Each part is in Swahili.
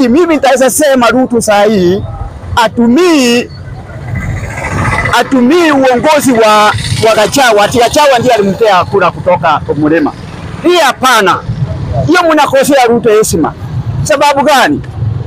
Mimi nitaweza sema Ruto saa hii atumii atumii uongozi wa, wa Gachagua ati Gachagua ndiye alimpea kura kutoka Mlima. Hii hapana, hiyo mnakosea Ruto heshima. Sababu gani?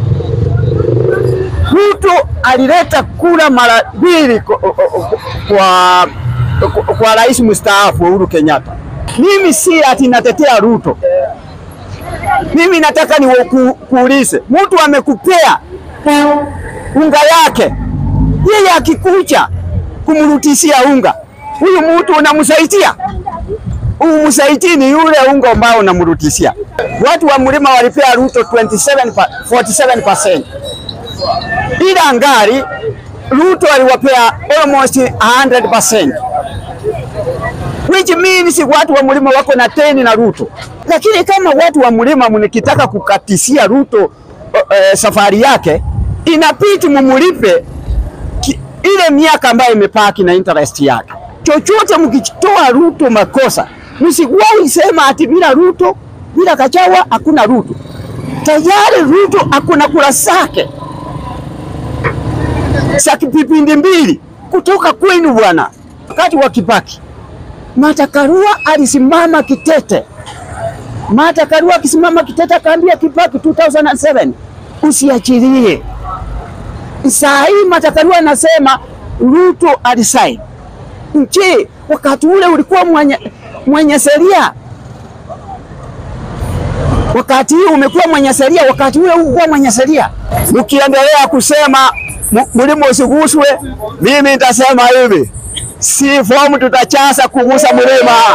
Ruto alileta kura mara mbili kwa, kwa, kwa rais mstaafu Uhuru Kenyatta. Mimi si ati natetea Ruto, mimi nataka niwakuulize, mtu amekupea unga yake, yeye akikucha kumrutishia unga, huyu mtu unamsaidia? Umsaidii ni yule unga ambao unamrutishia. Watu wa mlima walipea Ruto 27 pa, 47%. Ila ngari Ruto aliwapea almost 100%. Which means watu wa mlima wako na teni na Ruto. Lakini kama watu wa mlima mnikitaka kukatisia Ruto uh, uh, safari yake inapiti mumulipe ile miaka ambayo imepaki na interest yake. Chochote mkitoa Ruto makosa, msikuwahi sema ati bila Ruto, bila Gachagua hakuna Ruto. Tayari Ruto hakuna kura zake za kipindi mbili kutoka kwenu bwana. Wakati wa Kibaki, Martha Karua alisimama kitete. Martha Karua akisimama kitete akaambia Kibaki 2007 usiachilie. Saa hii Martha Karua anasema Ruto alisaini. Je, wakati ule ulikuwa mwenye, mwenye sheria? Wakati huu umekuwa mwenye sheria, wakati ule ulikuwa mwenye sheria. Ukiendelea kusema mlima usiguswe, mimi nitasema hivi, si fomu tutachasa kugusa mlima.